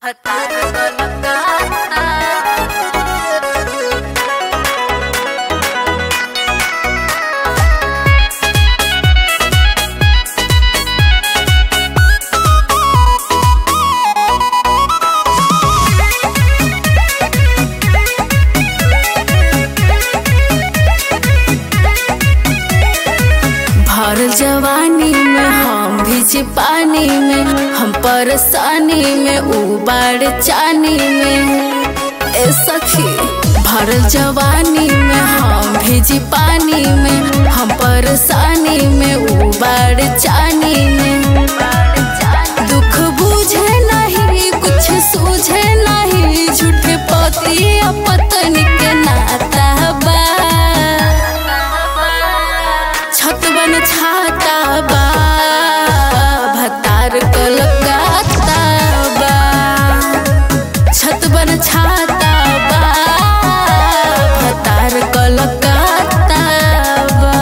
भरल जवानी में हम भीज पानी में हम परेशानी में उबाड़ चानी में ए सखी भरल जवानी में हम भीज पानी में हम परेशानी में उबाड़ चानी में दुख बुझे नहीं कुछ सूझे नहीं झूठे पति या पत्नी के नाता बा छत बन छाता बा भतार कलकत्ता बा छत बन छाता बा भतार कलकत्ता बा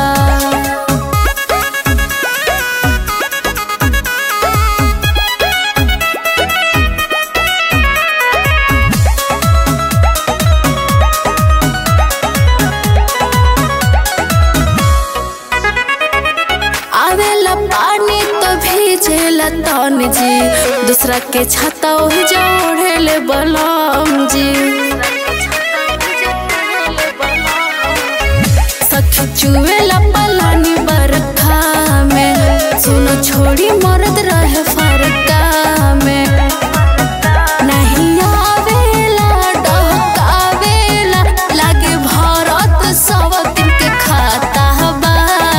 आवेला पानी तो भीजेला तन जी दूसरा के छाता ओहि जोड़ेले बलम जी सखी चुवेला पलानी बरखा में सुनो छोड़ी मरद रहे फरका में नहीं आवेला डहकावेला लागे भरत सब दिन के खाता बा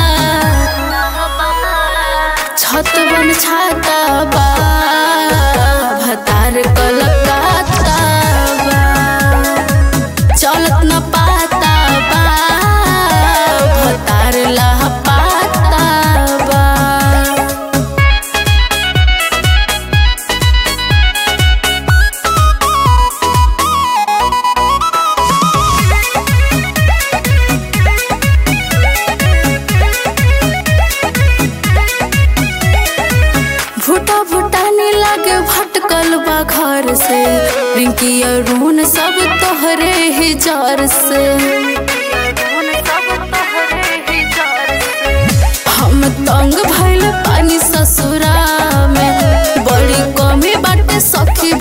छत बन छाता बा भतार कलकत्ता बा चलत न पाता बा भतार लह पाता बा भूटा भूटानी लागे भटकल बा घर से रिंकी अरुण सब तोहरे ही जर से हम तंग भइल पानी ससुरा में बड़ी कमी बाटे सखी